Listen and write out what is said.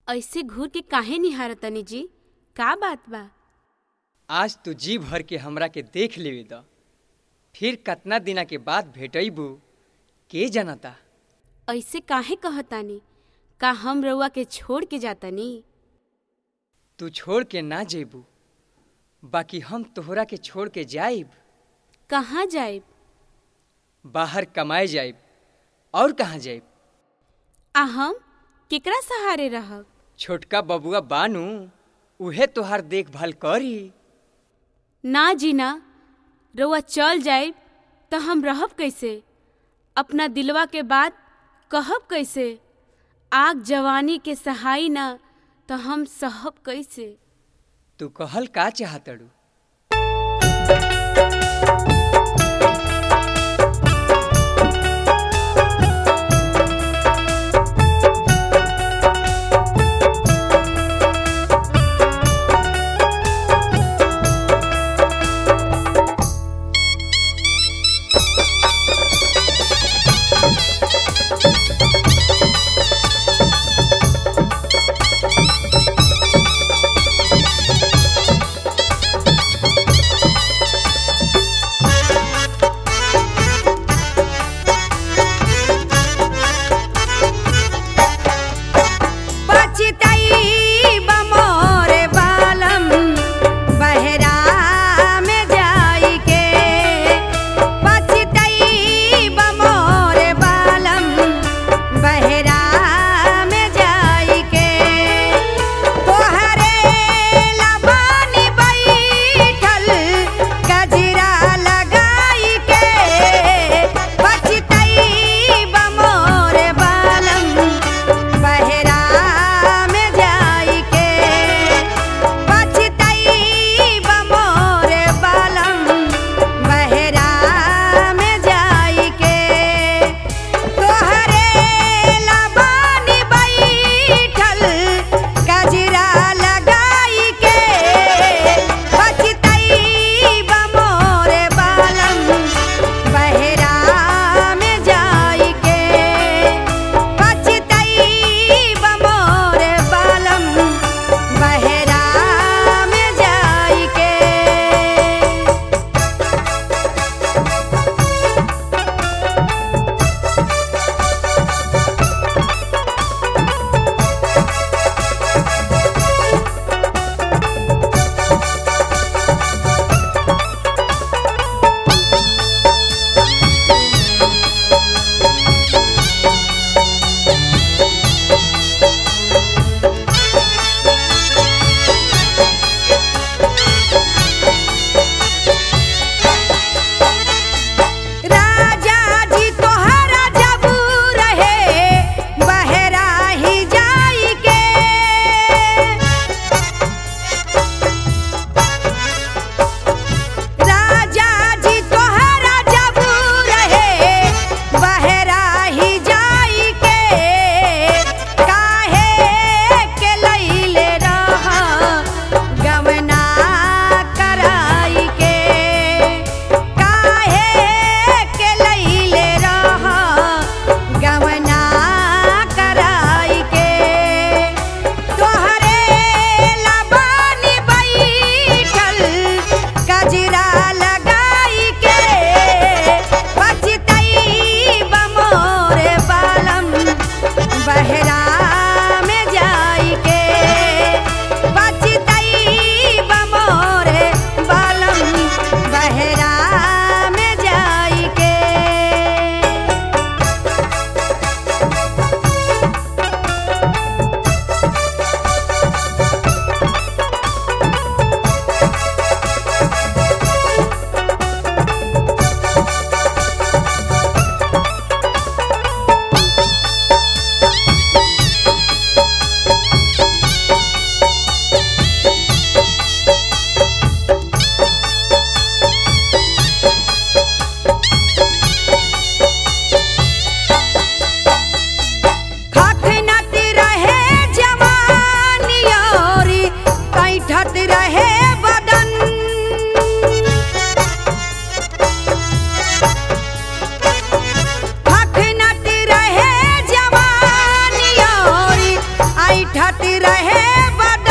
ऐसे घूर के काहे निहारतनी जी का बात बा आज तू जी भर के हमरा के देख लेवे द फिर कतना दिना के बाद भेटैबू के जनता ऐसे काहे कहतानी का हम रउआ के छोड़ के जातनी तू छोड़ के ना जेबू बाकी हम तोहरा के छोड़ के जाइब कहाँ जाइब बाहर कमाए जाइब और कहाँ जाइब आ हम केकरा सहारे रहब छोटका बबुआ बानू उहे तोहार देखभाल करी ना जी ना रउआ चल जाइब त हम रहब कैसे अपना दिलवा के बात कहब कैसे आग जवानी के सहाई ना त हम सहब कैसे तू कहल का चाहतड़ू खातिर रहे बड